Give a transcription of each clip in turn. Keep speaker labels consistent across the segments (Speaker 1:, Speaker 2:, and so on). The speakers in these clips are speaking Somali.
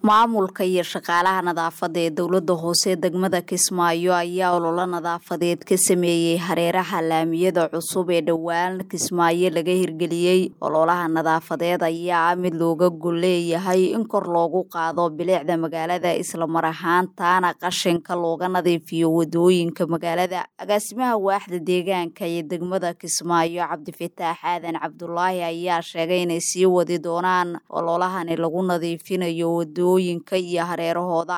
Speaker 1: maamulka iyo shaqaalaha nadaafadda ee dowladda hoose degmada kismaayo ayaa ololo nadaafadeed ka sameeyey hareeraha laamiyada cusub ee dhowaan kismaayo laga hirgeliyey ololaha nadaafadeed ayaa ah mid looga gol leeyahay in kor loogu qaado bilicda magaalada islamar ahaantaana qashinka looga nadiifiyo wadooyinka magaalada agaasimaha waaxda deegaanka iyo degmada kismaayo cabdifataax aadan cabdulaahi ayaa sheegay inay sii wadi doonaan ololahani lagu nadiifinayo wadooyinka iyo hareerahooda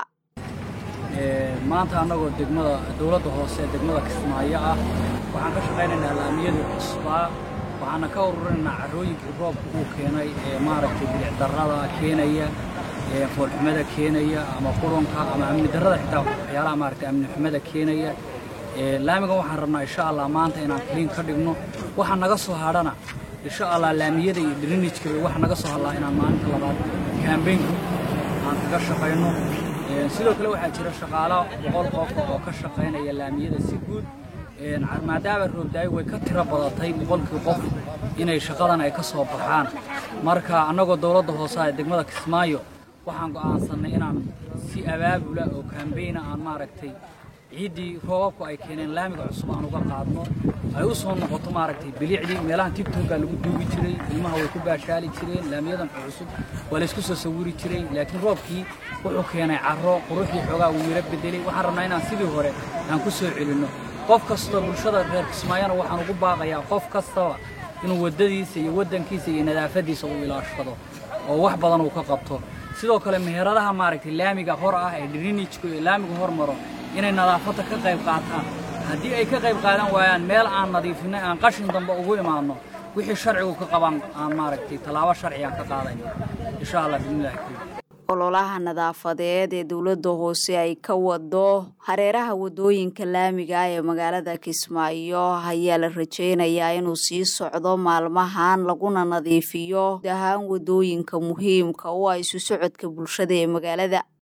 Speaker 2: maanta annagoo degmada dowladda hoose ee degmada kismaayo ah waxaan ka shaqaynaynaa laamiyadii cusbaa waxaana ka ururinaynaa carrooyinkii roobka uu keenay ee maaragtay bilicdarrada keenaya ee foolxumada keenaya ama qurunka ama amni darrada xitaa waxyaalaha maaragtay amni xumada keenaya laamigan waxaan rabnaa insha allah maanta inaan kaliin ka dhigno waxa naga soo hadhana insha allah laamiyada iyo drinijka waxa naga soo hadlaa inaan maalinta labaad kaambeynka aan kaga shaqayno sidoo kale waxaa jira shaqaalo boqol qof oo ka shaqaynaya laamiyada si guud maadaama roobdaayo way ka tiro badatay boqolkii qof inay shaqadan ay ka soo baxaan marka annagoo dowladda hoose ee degmada kismaayo waxaan go'aansannay inaan si abaabula oo kaambeyna aan maaragtay ciiddii roobabku ay keeneen laamiga cusub aan uga qaadno ay u soo noqoto maaragtay bilicdii meelahan tigtoggaa lagu duugi jiray ilmaha way ku baashaali jireen laamiyadan cusub waa laysku soo sawiri jiray laakiin roobkii wuxuu keenay carro quruxdii xoogaa uu yaro bedelay waxaan rabnaa inaan sidii hore aan ku soo celinno qof kastoo bulshada reer kismaayana waxaan ugu baaqayaa qof kastaba inuu waddadiisa iyo waddankiisa iyo nadaafaddiisa uu ilaashado oo wax badan uu ka qabto sidoo kale meheradaha maaragtay laamiga hor ah ee drinijku iyo laamiga hor maro inay nadaafadda ka qayb qaataan haddii ay ka qayb qaadan waayaan meel aan nadiifinay aan qashin dambe ugu imaanno wixii sharcigu ka qabaan aan maaragtay tallaabo sharci aan ka qaadayno insha allah bismillahi kariim
Speaker 1: ololaha nadaafadeed ee dowladda hoose ay ka wado hareeraha wadooyinka laamiga ah ee magaalada kismaayo ayaa la rajeynayaa inuu sii socdo maalmahan laguna nadiifiyo guud ahaan wadooyinka muhiimka u ah isu socodka bulshada ee magaalada